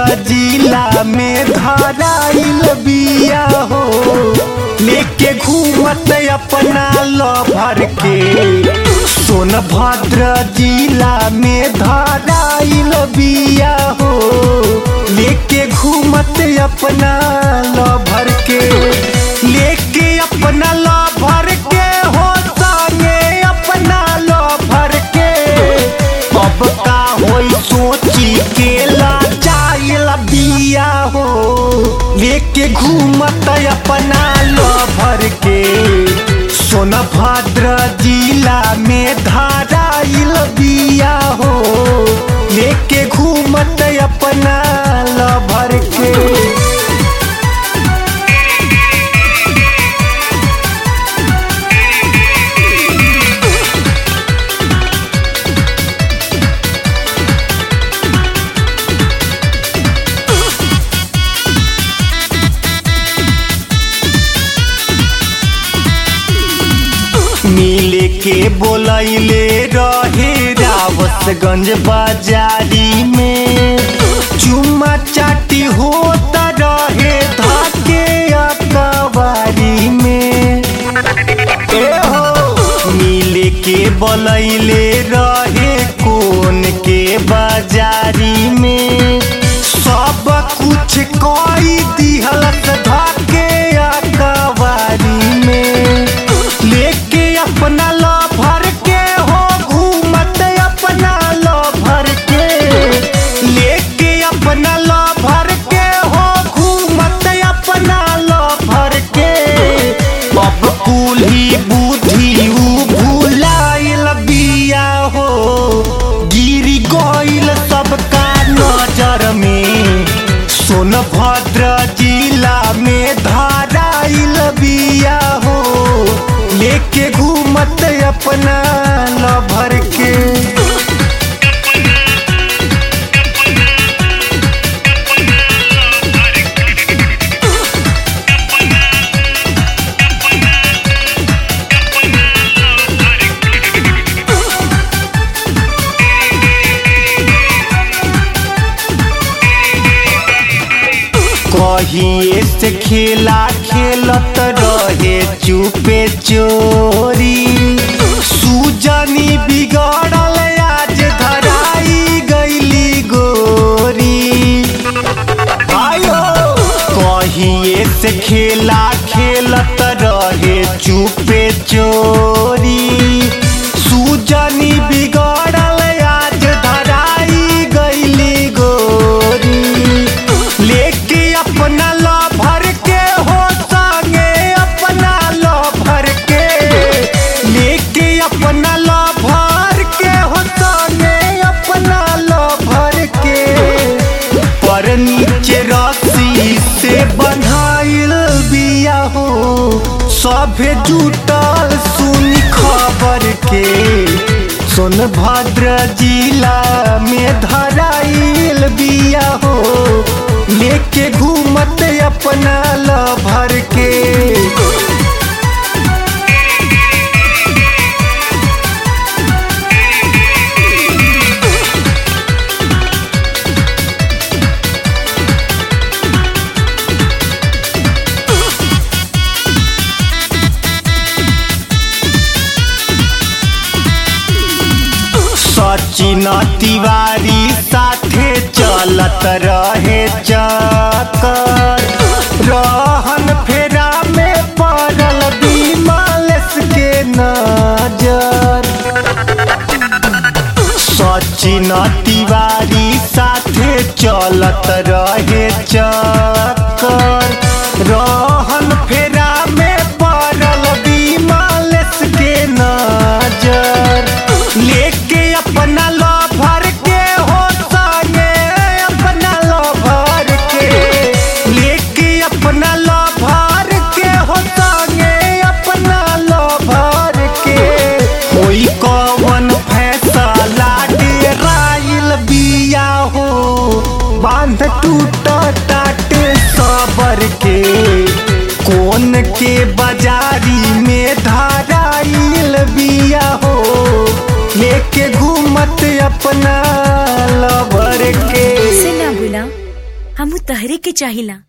जिला में धराइल बिया हो लेके घूमत अपना लभर के सोनभद्र जिला में धराइल बिया हो लेके घूमत अपना लभर के लेके अपना लभर के हो संगे अपना लभर के अब का होई सोची के लाचाइल बिया हो लेके घूमत अपना लभर के सोनभद्र जिला में धाराइल बिया हो लेके घूमत अपना लभर के मिले के बोलैले रहे रावतगंज बाजारी में चुम्मा चाटी होता रहे धाके अकबारी में ए हो मिले के बोलैले रहे कोन के बाजारी में सब कुछ कोई दिहलत धाके अकबारी में लेके अपना लभर के हो घूमत अपना लभर के लेके अपना लभर के हो घूमत अपना लभर के अब कुली बुद्धि उ भुलाइल बिया हो गिरी गइल सबका नजर में सोनभद्र जिला में धाराइल बिया हो लेके घूमत अपना लभर के कहिए से खेला खेलत रहे चुपे चोरी सुजनी बिगड़ल आज धराई गईली गोरी आयो कहिए से खेला खेलत रहे चुपे चोरी सुजनी बिगड़ल आज धराई गईली गोरी लेके अपना लभर के हो संगे अपना लभर के लेके अपना लभर के हो संगे अपना लभर के पर नीचे रस्सी से बंधाइल बिया हो सभे जुटल सुनी खबर के सोनभद्र जिला में धराइल बिया हो लेके घूमत अपना लभर के सचिन तिवारी साथे चलत रहे चक्कर रहन फेरा में पड़ल विमलेश के नजर सचिन तिवारी साथे चलत रहे चक्कर रहन फेरा में पड़ल विमलेश के नजर लेके अपना लभर के हो संगे अपना लभर के लेके अपना लभर के हो संगे अपना लभर के कोई कवन फैसला डेराइल बिया हो बांध टूट टाटे सबर के कोन के बाजारी में धाराइल बिया हो लेके घूमत अपना लवर के से ना भूला हमू तहरे के चाहिला